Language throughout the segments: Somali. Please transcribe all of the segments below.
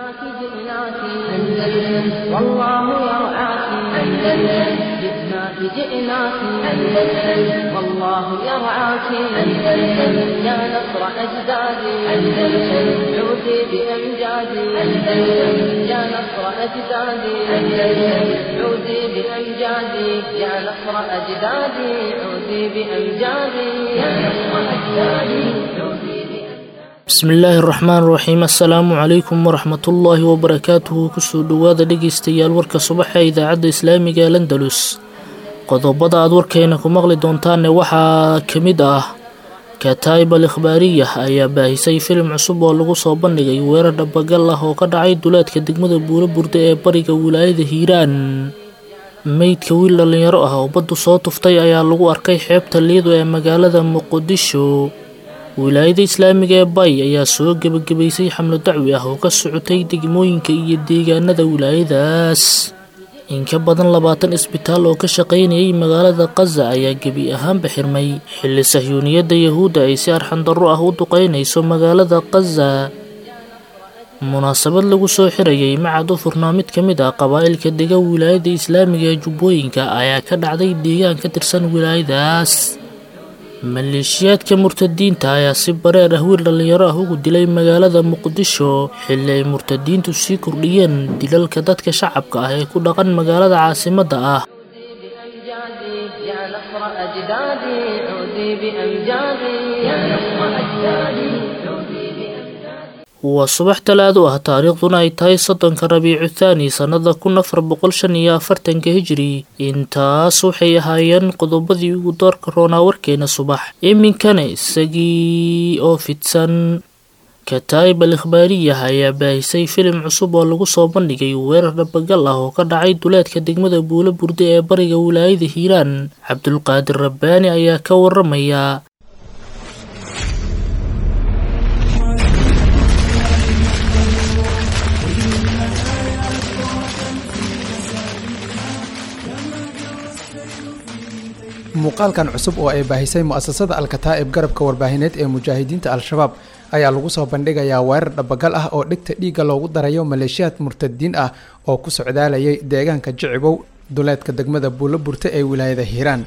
جئناك جئناك أندلس والله يرعاك أندلس جئناك جئناك أندلس والله يرعاك أندلس يا نصر أجدادي أندلس عودي بأمجادي أندلس يا نصر أجدادي أندلس عودي بأمجادي يا نصر أجدادي عودي بأمجادي يا نصر أجدادي عودي بأمجادي bismillaahi raxmaan raxiim assalaamu calaykum waraxmatullaahi wabarakaatuhu kusoo dhowaada dhegeystayaal warka subaxa ee idaacadda islaamiga ee landalus qodobada aad warkeena ku maqli doontaanne waxaa ka mid ah kataib al ikhbaariyah ayaa baahisay filim cusub oo lagu soo bandhigay weerar dhabagal ah oo ka dhacay duleedka degmada buuro burde ee bariga wilaayada hiiraan meydka wiil dhallinyaro ah oo baddu soo tuftay ayaa lagu arkay xeebta liido ee magaalada muqdisho wilaayada islaamiga ee bay ayaa soo gebagabaysay xamlo dacwi ah oo ka socotay degmooyinka iyo deegaanada wilaayadaas in ka badan labaatan isbitaal oo ka shaqaynayay magaalada kaza ayaa gebi ahaanba xirmay xilli sahyuuniyadda yahuudda ay si arxandarro ah u duqeynayso magaalada kaza munaasabad lagu soo xirayay macad u furnaa mid ka mid ah qabaa'ilka dega wilaayada islaamiga ee jubbooyinka ayaa ka dhacday deegaan ka tirsan wilaayadaas maleeshiyaadka murtadiinta ayaa si bareer ah wiil dhallinyaro ah ugu dilay magaalada muqdisho xilli ay murtadiintu sii kordhiyeen dilalka dadka shacabka ah ee ku dhaqan magaalada caasimadda ah بأمجادي يا نصر أجدادي عودي بأمجادي يا نصر أجدادي عودي بأمجادي waa subax talaado ah taariikhduna ay tahay soddonka rabiicu thaani sannada kun afar boqol shan iyo afartanka hijiri intaas waxay ahaayeen qodobadii ugu doorka roonaa warkeena subax iminkana isagii oo fidsan kataib al ikhbaariyah ayaa baahisay filim cusub oo lagu soo bandhigay weerar dhabagal ah oo ka dhacay duleedka degmada buulo burde ee bariga wilaayada hiiraan cabdulqaadir rabbaani ayaa ka waramaya muuqaalkan cusub oo ay baahisay mu'asasada alkataa'ib garabka warbaahineed ee mujaahidiinta al-shabaab ayaa lagu soo bandhigayaa weerar dhabagal ah oo dhegta dhiigga loogu darayo maleeshiyaad murtadiin ah oo ku socdaalayay deegaanka jicibow duleedka degmada buulo burte ee wilaayada hiiraan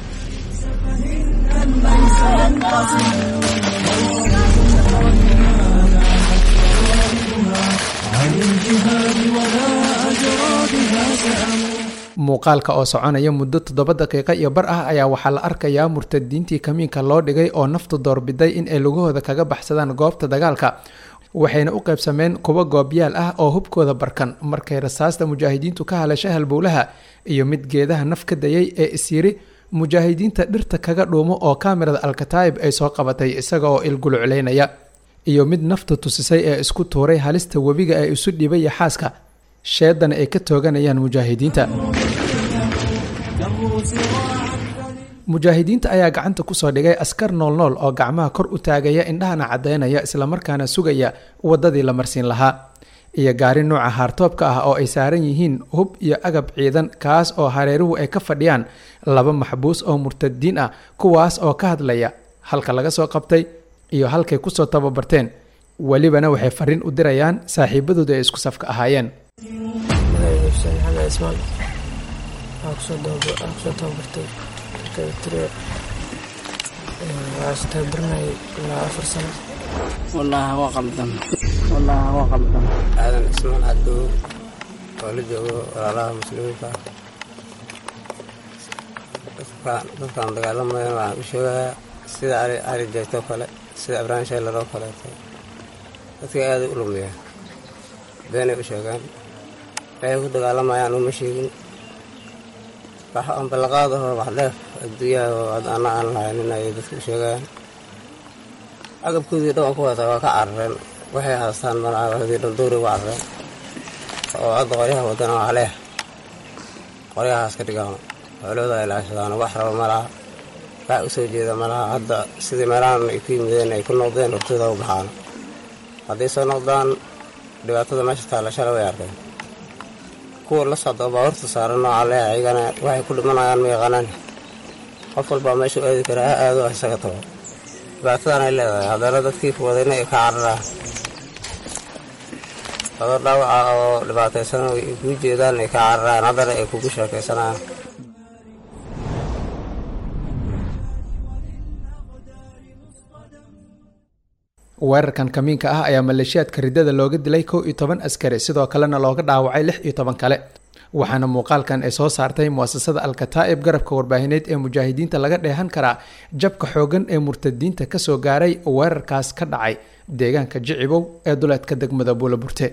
muuqaalka oo soconaya muddo toddoba daqiiqo iyo bar ah ayaa waxaa la arkayaa murtadiintii kamiinka loo dhigay oo naftu doorbiday in ay lugahooda kaga baxsadaan goobta dagaalka waxayna u qaybsameen kuwo goobyaal ah oo hubkooda barkan markay rasaasta mujaahidiintu ka hadasha halbowlaha iyo mid geedaha naf ka dayay ee isyiri mujaahidiinta dhirta kaga dhuumo oo kaamirada alkataa'ib ay soo qabatay isaga oo ilgulucleynaya iyo mid nafta tusisay ee isku tuuray halista webiga ee isu dhibaya xaaska sheedana ay ka tooganayaan mujaahidiinta mujaahidiinta ayaa gacanta kusoo dhigay askar noolnool oo gacmaha kor u taagaya indhahana caddaynaya islamarkaana sugaya waddadii la marsiin lahaa iyo gaari nuuca haartoobka ah oo ay saaran yihiin hub iyo agab ciidan kaas oo hareeruhu ay ka fadhiyaan laba maxbuus oo murtadiin ah kuwaas oo ka hadlaya halka laga soo qabtay iyo halkay kusoo tababarteen welibana waxay fariin u dirayaan saaxiibadooda ay isku safka ahaayeen xuseen maxamed ismaan waxaa kusoo tababartay tire waxaa tababaranayay ilaa afar sano wallaahi waa qaldan wallaahi waa qaldan aadan ismaan cadow oo la joogo walaalaha muslimiinta dadkaan dagaalamayan waxaan u sheegayaa sida cali jeegtoo kale sida abrahim shaylaroo kaleeto dadka aaday u lumiyaa beenay u sheegaan waxay ku dagaalamayaan uma sheegin wax aan ballaqaadaho wax dheef adduunyaha oo ana aan lahaynin ayay dadka u sheegayaan agabkoodii dhan ku wata waa ka carareen waxay haastaan malahoodii dhan dowri uga carareen oo hadda qoryaha wadana waa leeh qoryahaas ka dhigaan xoolooda ay laashadaan wax raba ma laha wax u soo jeeda ma laha hadda sidii meelahan ay ku yimideen ay ku noqdeen hortooda u baxaan hadday soo noqdaan dhibaatada meesha taalla shala way arkeen kuwa la socda baabuurta saaran nooca leh ayagana waxay ku dhimanayaan ma yaqaanaan qof walbaa meesha u aadi karaa ha aado isaga tago dhibaatadan ay leedahay haddana dadkii wadayna ay ka cararaan adoo dhaawaca oo dhibaataysan ay kuu jeedaan ay ka cararaan haddana ay kugu sheekaysanayaan weerarkan kamiinka ah ayaa maleeshiyaadka riddada looga dilay kow iyo toban askari sidoo kalena looga dhaawacay lix iyo toban kale waxaana muuqaalkan ay soo saartay muasasada alkataa'ib garabka warbaahineed ee mujaahidiinta laga dheehan karaa jabka xoogan ee murtadiinta kasoo gaaray weerarkaas ka dhacay deegaanka jicibow ee duleedka degmada buulaburte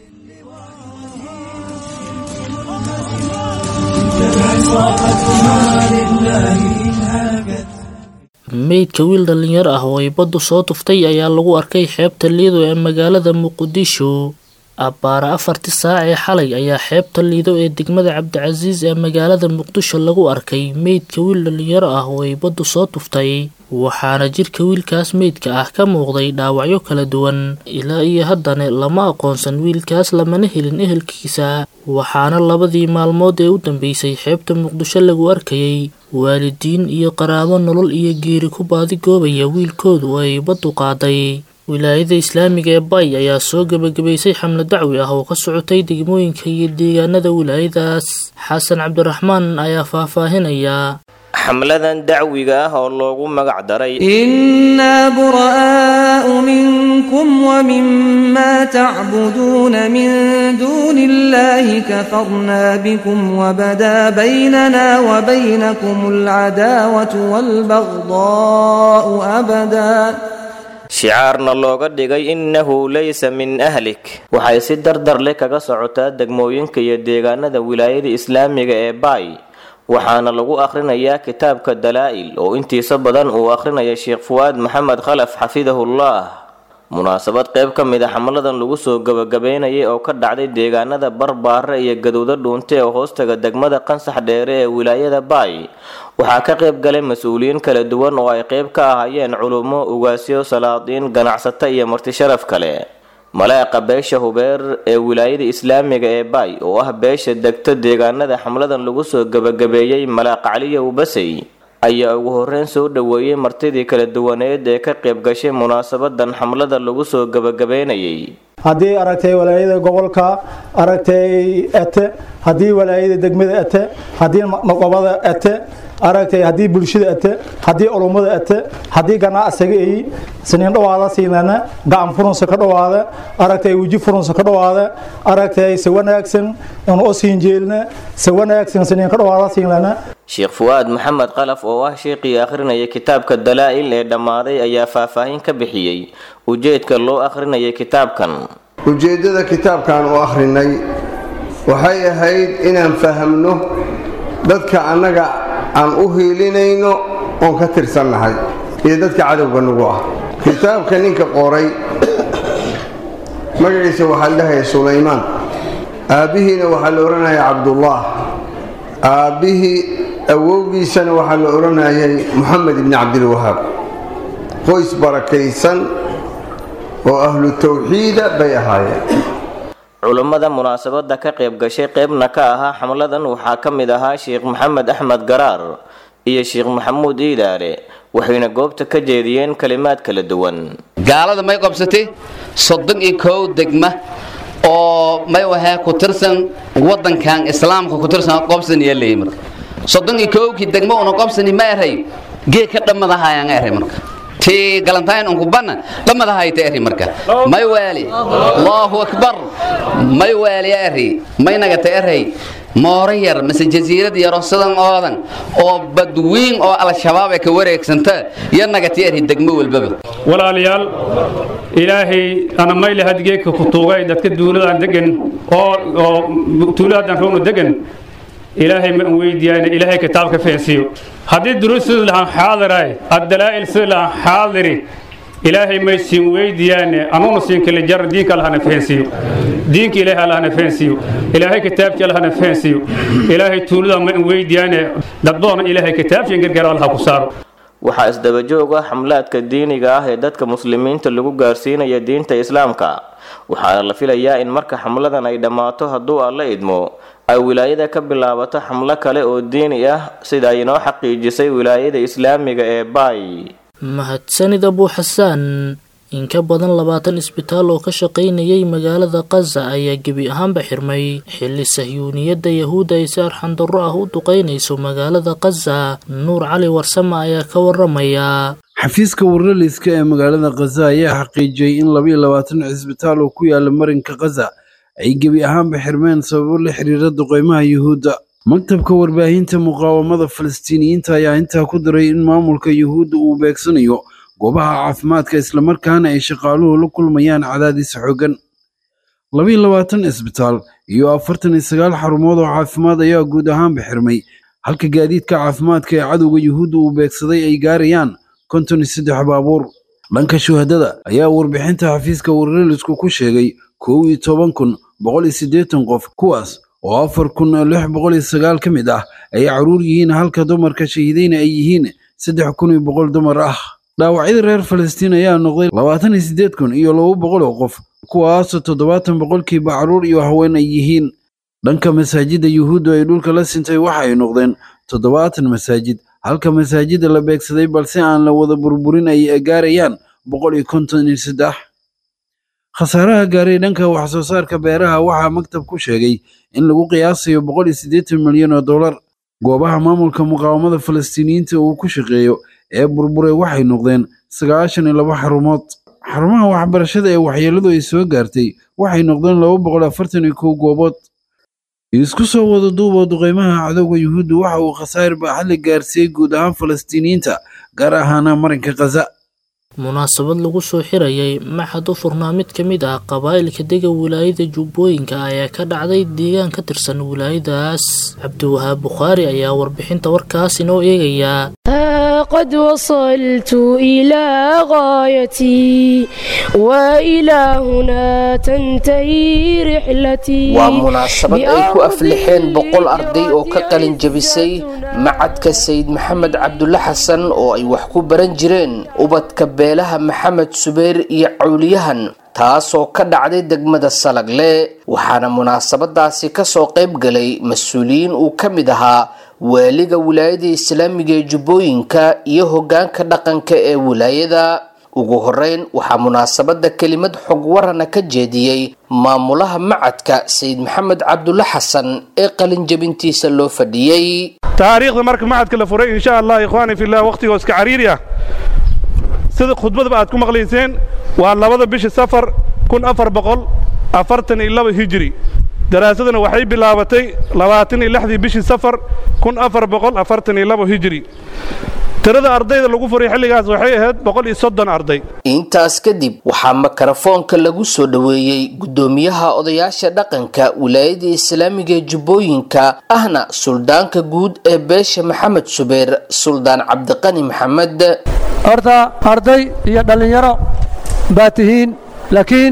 meydka wiil dhallinyaro ah oo ay baddu soo tuftay ayaa lagu arkay xeebta liido ee magaalada muqdisho abbaara afartii saac ee xalay ayaa xeebta liido ee degmada cabdicasiis ee magaalada muqdisho lagu arkay meydka wiil dhallinyaro ah oo ay baddu soo tuftay waxaana jirka wiilkaas meydka ah ka muuqday dhaawacyo kala duwan ilaa iyo haddana lama aqoonsan wiilkaas lamana helin ehelkiisa waxaana labadii maalmood ee u dambeysay xeebta muqdisho lagu arkayay waalidiin iyo qaraabo nolol iyo geeri ku baadigoobaya wiilkoodu oo ay baddu qaaday wilaayada islaamiga ee bay ayaa soo gebagabaysay xamle dacwi ah oo ka socotay degmooyinka iyo deegaanada wilaayadaas xasan cabdiraxmaan ayaa faahfaahinaya xamladan dacwiga ah oo loogu magac daray إنا براء منكم ومما تعبدون من دون الله كفرنا بكم وبدا بيننا وبينكم العداوة والبغضاء أبدا shicaarna looga dhigay innahu laysa min ahlik waxay si dardar leh kaga socotaa degmooyinka iyo deegaanada wilaayada islaamiga ee baay waxaana lagu akhrinayaa kitaabka dalaa'il oo intiisa badan uu akhrinaya sheekh fuwaad maxamed khalaf xafidahullah munaasabad qayb ka mid a xamladan lagu soo gabagabeynayay oo ka dhacday deegaanada barbaare iyo gadowda dhuunte oo hoostaga degmada qansax dheere ee wilaayada baay waxaa ka qayb galay mas-uuliyiin kala duwan oo ay qayb ka ahaayeen culummo ugaasyo salaadiin ganacsato iyo marti sharaf kale malaaqa beesha hubeer ee wilaayada islaamiga ee baay oo ah beesha degta deegaanada xamladan lagu soo gabagabeeyey malaaq caliyow basey ayaa ugu horreyn soo dhoweeyey martidii kala duwaneed ee ka qayb gashay munaasabadan xamlada lagu soo gabagabeynayay haddii aragtay walaayada gobolka aragtay ete haddii walaayada degmada ete haddii maqobada ete aragtay haddii bulshada ete haddii culummada ete haddii ganacsiga ay siniin dhawaada siinana gacan furunsa ka dhawaada aragtay weji furunsa ka dhawaada aragtay se wanaagsan in u siin jeelna se wanaagsan siniin ka dhawaada siinana sheekh fuwaad maxamed qalaf oo ah sheekhii akhrinaya kitaabka dalaa'il ee dhammaaday ayaa faahfaahin ka bixiyey ujeedka loo akhrinayay kitaabkan ujeeddada kitaabkan u akhrinay waxay ahayd inaan fahamno dadka annaga aan u hiilinayno oon ka tirsannahay iyo dadka cadowga nagu ah kitaabka ninka qoray magaciisa waxaa la dhahaya sulaymaan aabbihiina waxaa la odhanaya cabdullaah aabbihii awowgiisana waxaa la odhanayay moxamed ibni cabdilwahaab qoys barakaysan oo ahlu tawxiida bay ahaayeen culummada munaasabada ka qayb gashay qaybna ka ahaa xamladan waxaa ka mid ahaa sheekh maxamed axmed garaar iyo sheekh maxamuud iidaale waxayna goobta ka jeediyeen kalimaad kala duwan gaalada may qabsatay soddon iyo kow degma oo may wahee ku tirsan wadankan islaamka ku tirsan qobsaniya leeyi marka soddon iyo kowkii degma una qobsani ma eray gee ka dhammadahayaan eray marka tii galantayn unku banna dhammadahayta eri marka may waali allahu akbar may waali eri may nagata eray mooro yar mase jasiirad yaro sidan oodan oo badwiin oo al-shabaab ay ka wareegsanta iyo nagati eri degmo walbaba walaalayaal ilaahay ana mayle hadgeedka ku tuugay dadka duuladaan degan oo oo tuuladaan roonu degan ilaahay ma weydiiyaan ilaahay kitaabka fahansiiyo haddii duruustu lahaan xaadiraay addalaa'il sida lahaan xaadiri ilaahay may siin weydiiyaane anuuna siin kale jar diinka allahana fahansiiyo diinka ilaahay allahana fahansiiyo ilaahay kitaabki allahana fahansiiyo ilaahay tuulada ma weydiiyaane daddoona ilaahay kitaabkiin gargaar allaha ku saaro waxaa isdabajoog ah xamlaadka diiniga ah ee dadka muslimiinta lagu gaarsiinaya diinta islaamka waxaana la filayaa in marka xamladan ay dhammaato hadduu alla idmo ay wilaayada ka bilaabato xamlo kale oo diini ah sida ay inoo xaqiijisay wilaayada islaamiga ee baay mahadsanid abuu xasaan in ka badan labaatan isbitaal oo ka shaqaynayay magaalada khaza ayaa gebi ahaanba xirmay xilli sahyuuniyadda yahuudda ay si arxandarro ah u duqaynayso magaalada khaza nuur cali warsame ayaa ka waramaya xafiiska warlaliska ee magaalada khaza ayaa xaqiijiyey in labayo labaatan cisbitaal oo ku yaala marinka khaza ay gebi ahaanba xirmeen sababo la xiriira duqeymaha yuhuudda maktabka warbaahinta muqaawamada falastiiniyiinta ayaa intaa ku daray in maamulka yuhuudda uu beegsanayo goobaha caafimaadka islamarkaana ay shaqaaluhu la kulmayaan cadaadis xooggan labayo labaatan isbitaal iyo afartan iyo sagaal xarumood oo caafimaad ayaa guud ahaanba xirmay halka gaadiidka caafimaadka ee cadowga yuhuudda uu beegsaday ay gaarayaan konton iyo saddex baabuur dhanka shuhadada ayaa warbixinta xafiiska warrelisku ku sheegay kow iyo toban kun boqol iyo siddeetan qof kuwaas oo afar kun lix boqol iyo sagaal ka mid ah ay caruur yihiin halka dumarka shahiidayna ay yihiin saddex kun iyo boqol dumar ah dhaawacyada reer falastiin ayaa noqday labaatan iyo siddeed kun iyo laba boqol oo qof kuwaasoo toddobaatan boqolkiiba caruur iyo haween ay yihiin dhanka masaajidda yuhuuddu ay dhulka la sintay waxa ay noqdeen toddobaatan masaajid halka masaajidda la beegsaday balse aan la wada burburin ay gaarayaan boqol iyo konton iyo saddex khasaaraha gaaray dhanka wax soo saarka beeraha waxaa maktab ku sheegay in lagu qiyaasayo boqol iyo siddeetan milyan oo dollar goobaha maamulka muqaawamada falastiiniyiinta uu ku shaqeeyo ee burburay waxay noqdeen sagaashan iyo laba xarumood xarumaha waxbarashada ee waxyeelladu ay soo gaartay waxay noqdeen laba boqol afartan iyo kow goobood isku soo wada duuba duqeymaha cadowga yuhuudda waxa uu khasaar baaxad la gaarsiiyey guud ahaan falastiiniyiinta gaar ahaana marinka khaza munaasabad lagu soo xirayay maxad u furnaa mid ka mid ah qabaa'ilka dega wilaayada jubbooyinka ayaa ka dhacday deegaan ka tirsan wilaayadaas cabdiwahaab bukhaari ayaa warbixinta warkaas inoo eegayaa قد وصلت إلى غايتي وإلى هنا تنتهي رحلتي waa munaasabad ay ku aflixeen boqol arday oo ka qalin jabisay macadka sayid maxamed cabdulle xasan oo ay wax ku baran jireen ubadka beelaha maxamed subeer iyo cawliyahan taasoo ka dhacday degmada salagle waxaana munaasabadaasi kasoo qayb galay mas-uuliyiin uu ka mid ahaa waaliga wilaayada islaamiga ee jubbooyinka iyo hogaanka dhaqanka ee wilaayada ugu horeyn waxaa munaasabada kelimad xog warana ka jeediyey maamulaha macadka sayid maxamed cabdulle xasan ee qalinjabintiisa loo fadhiyey taariikhda marka macadka la furay insha allah ikhwaani fillah wakhtigoo iska cariiri ah sida khudbadaba aad ku maqlayseen waa labada bishi safar kun afar boqol afartan iyo laba hijiri daraasadana waxay bilaabatay labaatan iyo lixdii bishii safar kun afar boqol afartan iyo labo hijiri tirada ardayda lagu furay xilligaas waxay ahayd boqol iyo soddon arday intaas kadib waxaa makarafoonka lagu soo dhoweeyey guddoomiyaha odayaasha dhaqanka wilaayada islaamiga ee jubbooyinka ahna suldaanka guud ee beesha maxamed subeer suldaan cabdiqani maxamed horta arday iyo dhallinyaro baa tihiin laakiin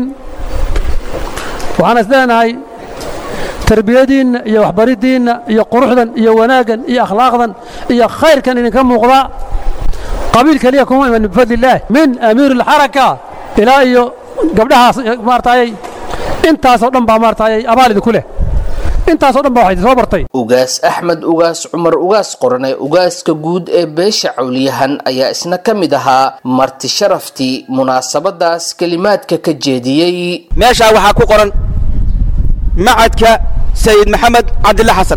waxaan is leenahay tarbiyadiinna iyo waxbariddiinna iyo quruxdan iyo wanaaggan iyo akhlaaqdan iyo khayrkan idinka muuqda qabiil keliya kuma iman bifadli illaah min amiir alxaraka ilaa iyo gabdhahaas maartaayay intaasoo dhan baa maartaayay abaal idinku leh intaasoo dhan baa waxay soo bartay ugaas axmed ugaas cumar ugaas qorane ugaaska guud ee beesha cawliyahan ayaa isna ka mid ahaa marti sharaftii munaasabadaas kelimaadka ka jeediyey meeshaa waxaa ku qoran macadka sayid maxamed cabdille xasan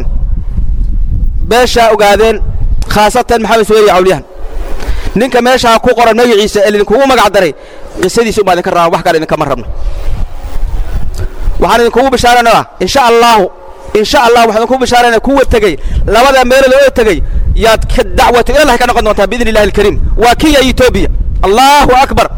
beeshaa ogaadeen khaasatan maxamed suweyri cawliyahan ninka meeshaa ku qoran magaciisa ee idinkugu magac daray qisadiisa umaa idinka rabaa wax kale idinkama rabno waxaan idinkugu bishaaraynaa insha allaahu insha allah waxaan idinkugu bishaaraynaa kuwa tegey labada meelo loo tegey yaad ka dacwatu ilallahi ka noqon doontaa biidni illahi alkariim waa kiya etoobiya allahu akbar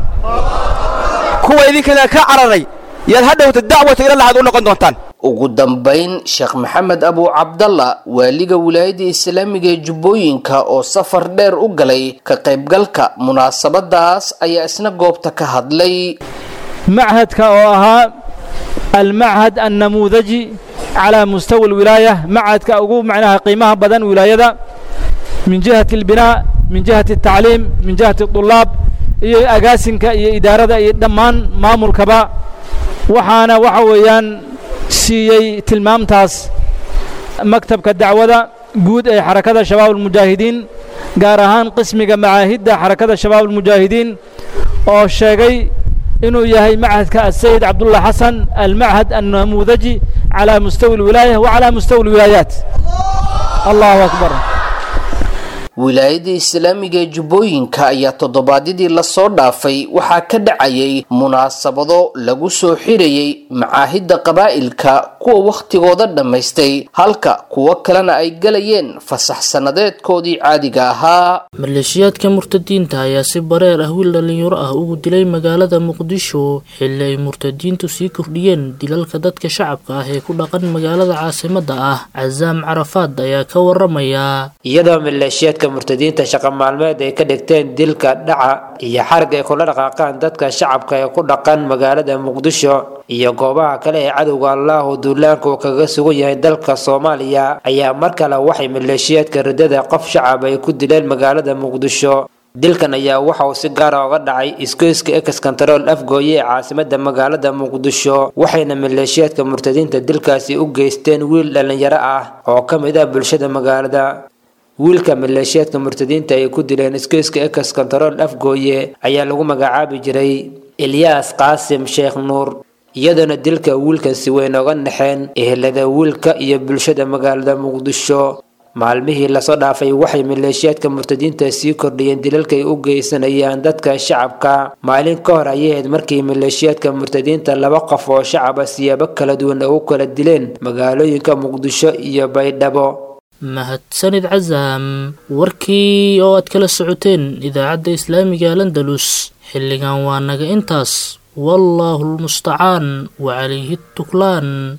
kuwa idinkana ka cararay yaad hadhowta dacwatu ilallah aad u noqon doontaan ugu dambayn sheekh maxamed abu cabdalla waaliga wilaayada islaamiga ee jubbooyinka oo safar dheer u galay ka qaybgalka munaasabadaas ayaa isna goobta ka hadlay machadka oo ahaa almachad annamuudaji calaa mustawa alwilaaya machadka ugu macnaha qiimaha badan wilaayada min jihati albinaa min jihati altacliim min jihati adulaab iyo agaasinka iyo idaarada iyo dhammaan maamulkaba waxaana waxa weeyaan siiyey tilmaamtaas maktabka dacwada guud ee xarakada shabaab almujaahidiin gaar ahaan qismiga macaahidda xarakada shabaab almujaahidiin oo sheegay inuu yahay machadka asayid cabdullah xasan almachad annamuudaji calaa mustawi alwilaaya wa calaa mustawi alwilaayaat allahu akbar wilaayada islaamiga ee jubbooyinka ayaa toddobaadyadii lasoo dhaafay waxaa ka dhacayay munaasabado lagu soo xirayay macaahidda qabaa'ilka kuwa wakhtigooda dhammaystay halka kuwo kalena ay galayeen fasax sannadeedkoodii caadiga ahaa maleeshiyaadka murtadiinta ayaa si bareer ah wiil dhallinyaro ah ugu dilay magaalada muqdisho xilli ay murtadiintu sii kordhiyeen dilalka dadka shacabka ah ee ku dhaqan magaalada caasimadda ah casaam carafaad ayaa ka waramaya iyadoo maleeshiyaadka murtadiinta shaqa maalmeed ay ka dhigteen dilka dhaca iyo xarig ay kula dhaqaaqaan dadka shacabka ee ku dhaqan magaalada muqdisho iyo goobaha kale ee cadowga allahu duulaanka uu kaga sugan yahay dalka soomaaliya ayaa mar kale waxay maleeshiyaadka ridada qof shacab ay ku dileen magaalada muqdisho dilkan ayaa waxa uu si gaara oga dhacay iskoyska ex control afgooye ee caasimada magaalada muqdisho waxayna maleeshiyaadka murtadiinta dilkaasi u geysteen wiil dhallinyaro ah oo ka mid ah bulshada magaalada wiilka maleeshiyaadka murtadiinta ay ku dileen iskoyska ex control afgooye ayaa lagu magacaabi jiray ilyaas qaasim sheekh nuur iyadoona dilka wiilkan si weyn oga naxeen ehelada wiilka iyo bulshada magaalada muqdisho maalmihii lasoo dhaafay waxay maleeshiyaadka murtadiinta sii kordhiyeen dilalkay u geysanayaan dadka shacabka maalin ka hor ayay ahayd markii maleeshiyaadka murtadiinta laba qof oo shacaba siyaabo kala duwan ugu kala dileen magaalooyinka muqdisho iyo baydhabo mahadsanid casaam warkii oo aad kala socoteen idaacadda islaamiga landalus xilligan waa naga intaas wallaahu lmustacaan wacalayhi tuklaan